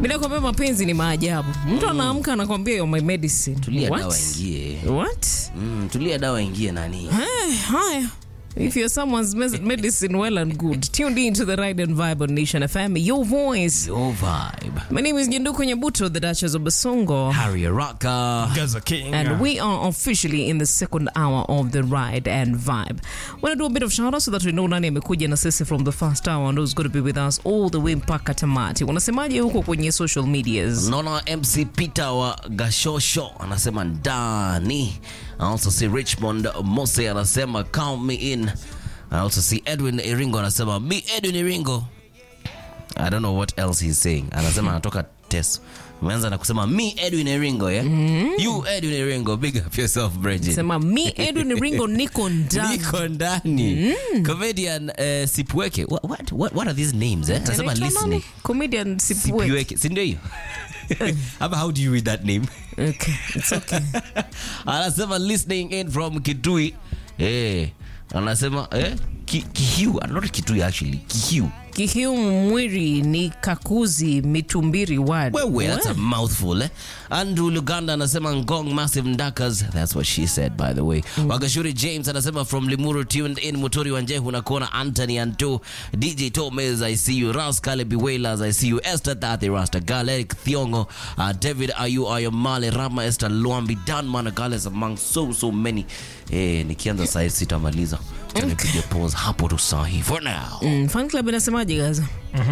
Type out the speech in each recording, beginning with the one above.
Bila kwambia mapenzi ni maajabu. Mtu anaamka anakwambia you're my medicine. Tulia What? dawa ingie. What? Mm, tulia dawa ingie nani? Eh, haya. If you're someone's mes- medicine, well and good. Tuned in to the Ride and Vibe on Nation FM, your voice. Your vibe. My name is Nyenduko Nyabuto, the Duchess of Basongo. Harry Rocker. Gaza King. And we are officially in the second hour of the ride and vibe. We're gonna do a bit of shout out so that we know nani amekuja na sisi from the first hour and who's going to be with us all the way mpaka tamati. Unasemaje huko kwenye social medias? Naona MC Peter wa Gashosho anasema ndani. I also see Richmond Mose anasema count me in. I also see Edwin Iringo anasema me Edwin Iringo. I don't know what else he's saying. Anasema anatoka Teso. Umeanza na kusema me Edwin Iringo, yeah? You Edwin Iringo, big up yourself, Bridget. Sema me Edwin Ringo niko ndani. Niko ndani. Comedian uh, Sipweke. What, what, what, what are these names, eh? Anasema Anaitwa listening. nani? Comedian Sipwe. Sipweke. Si ndio hiyo? Ama how do you read that name? Okay, it's okay. anasema listening in from kitui eh anasema eh Ki, kihiu uh, not kitui actually kihiu Kihiu Mwiri ni kakuzi mitumbiri ward. wewe that's a What? mouthful eh andrew luganda anasema ngong massive ndakas that's what she said by the way wagashuri james anasema from limuru tuned in mutori wanjehu na kuona anthony anto dj tomes i see you ras kalebi wailers i see you esther tati rasta galeric thiongo uh, david ayu ayomale rama esther luambi dan managales among so so many eh nikianza saa hii sitamaliza Acha nipige pause hapo tu sahi for now Mm, fan club inasemaje Gaza?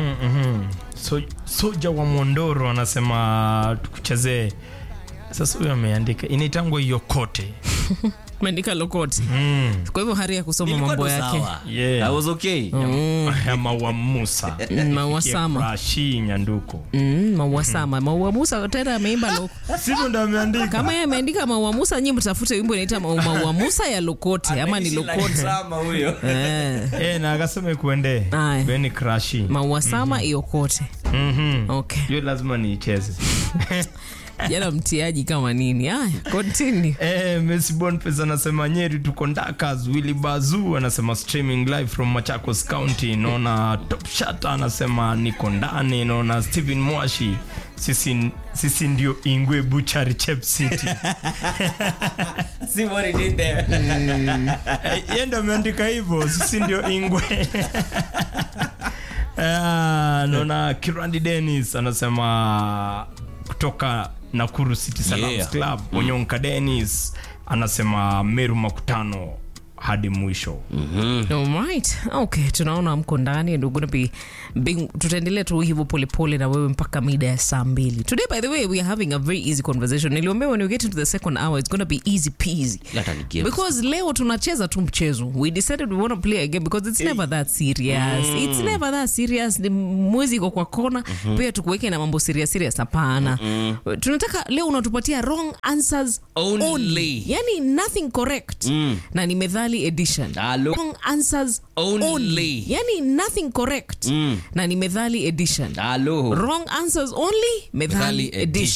So, soja wa Mondoro anasema tukuchezee. Sasa huyo ameandika inaitangwa hiyo kote. Meandika lokoti. Mm. Kwa hivyo hari ya kusoma Nilikuwa mambo tu yake. sawa. Yeah. I was okay Ya Maua Musa. Mm, Mawasama. Rashi Nyanduko. Mm, Mawasama. Maua Musa tena ameimba loko. Sivyo ndo ameandika. Kama yeye ameandika Maua Musa, nyinyi mtafute wimbo inaita Maua Maua Musa ya Lokote ama ni Lokote. Eh, Eh, na akasema ikuende. Aye. Beni Krashi. Maua Sama iokote. Mhm. Okay. Hiyo lazima niicheze. Jana mtiaji kama nini? Haya, continue. Eh, Messi Boniface anasema Nyeri tuko ndakas. Willy Bazu anasema streaming live from Machakos County. Naona Top Shot anasema niko ndani. Naona Steven Mwashi sisi, sisi ndio Ingwe Buchari Chep City. See what he did there. Eh, Yeye ndo ameandika hivyo, sisi ndio Ingwe. Ah, naona Kirandi Dennis anasema kutoka Nakuru City Salams Yeah. Club. Onyonka Dennis anasema Meru makutano hadi mwisho. Alright. Okay, tunaona mko ndani and we're gonna be being, tutaendelea tu hivyo polepole na wewe mpaka mida ya saa mbili. Today by the way we are having a very easy conversation. Niliambia when we get into the second hour it's gonna be easy peasy. Hata ni games. Because leo tunacheza tu mchezo. We decided we want to play a game because it's never that serious. It's never that serious. Ni mwezi iko kwa kona. Pia tukuweke na mambo serious serious hapana. Tunataka leo unatupatia wrong answers Only. Yani nothing correct. Na ni methali edition. Hello. Wrong answers Only. Yani nothing correct. Na ni methali edition. Hello. Wrong answers only methali Methali edition.